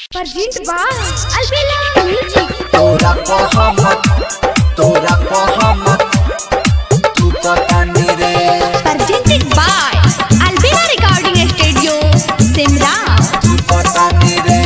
Perjint ba Albela Music तोरा मोहम्मद तोरा मोहम्मद तू पता नहीं रे Perjinted by Albela Recording Studio Simra तू पता नहीं रे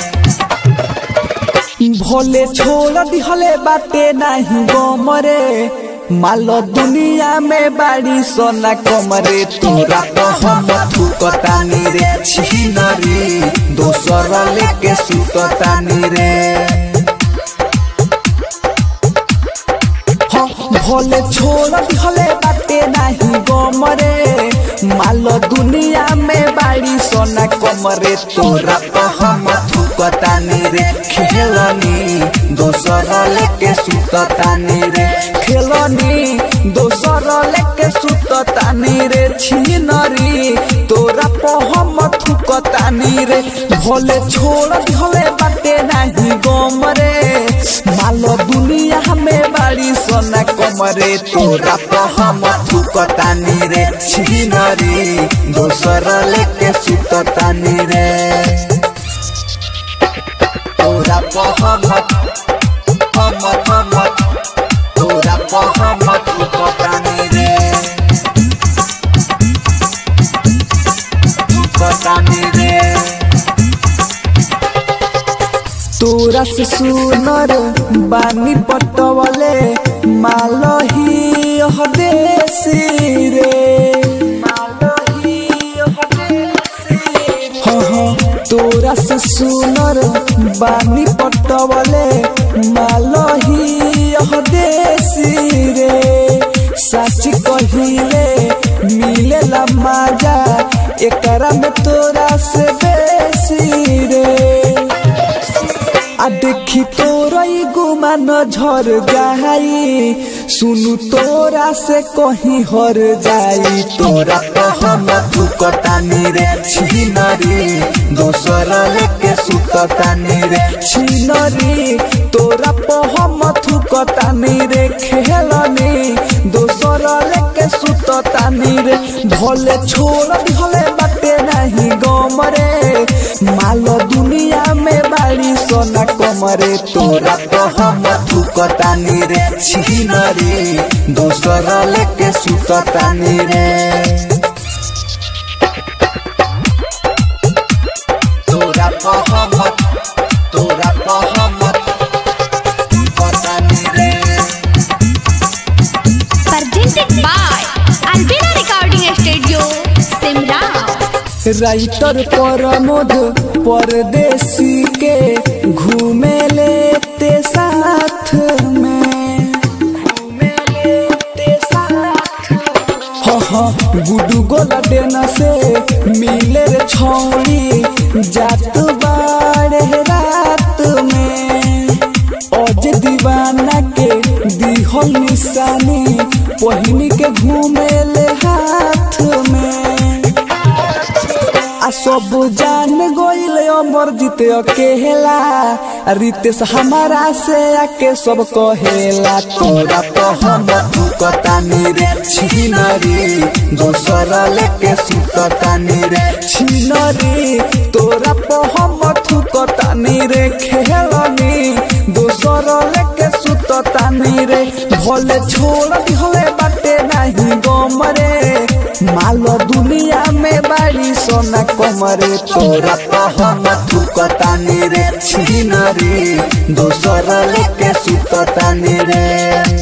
भोले छोड़ दिहले बाटे नाही गोमरे मालो दुनिया में बाड़ी सोना कमरे तोरा मोहम्मद तू पता नहीं रे छिनरी दोसर लेके सुतता नहीं रे हाँ, भोले छोड़ दिहले बाटे नाही गोमरे मालो दुनिया में बाड़ी सोना कमरे तोरा मोहम्मद तू पता नहीं रे खेलनी दोसर लेके सुतता नहीं रे खेलनी दोसर लेके सुततानी रे छिनरी तोरा पहम थुकतानी रे भोले छोड़ दिहले बाटे नाही गमरे मालो दुनिया में बाड़ी सोना कमरे तोरा मोहम्मद तू पता नहीं रे छिनरी दोसर लेके सुतता नहीं रे तोरा मोहम्मद मोहम्मद मोहम्मद तोरा मोहम्मद तू पता नहीं रे तू पता नहीं रे तोरा से सुनर बानी पटवले मालो ही यह देसी रे हाँ हाँ तोरा से सुनर बानी पटवले मालो ही यह देसी रे सच कहिले मिलेला मजा एकरा में तोरा से बेसी रे आ देखी तोरा ई गुमान झर जाई सुनु तोरा से कहीं हर जाई तोरा मोहम्मद तू पता नहीं रे छिनरी दोसर लेके सुतता नहीं रे छिनरी तोरा पहम थुकतानी रे खेलनी दोसर लेके सुततानी रे भले छोड़ दिहले बाटे नाही गमरे मालो दुनिया में बाड़ी सोना कमरे तोरा मोहम्मद तू पता नहीं रे छिनरी दोसर लेके सुतता नहीं रे तोरा मोहम्मद तोरा मोहम्मद तू पता नहीं रे Perjinted by Albela Recording Studio Simra writer Pramod Pardesi के घूमे लेते साथ में हाँ हाँ गुडू गोला देना से मिले रे छौड़ी जात बाड़े रात में अज दीवाना के दिहल निशानी पहिनी के घूमे ले हाथ में आ सब जान गोइल अमर जीते अकेला आ रितेश हमारा से आके सब कहेला तोरा मोहम्मद तू पता नहीं रे छिनरी दोसर लेके सुतता नहीं रे छिनरी तोरा पहम थुकतानी रे खेलनी दोसर लेके सुततानी रे भले छोड़ दिहले बाटे नाही गमरे मालो दुनिया में बाड़ी सोना कमरे तोरा मोहम्मद तू पता नहीं रे छिनरी दोसर लेके सुतता नहीं रे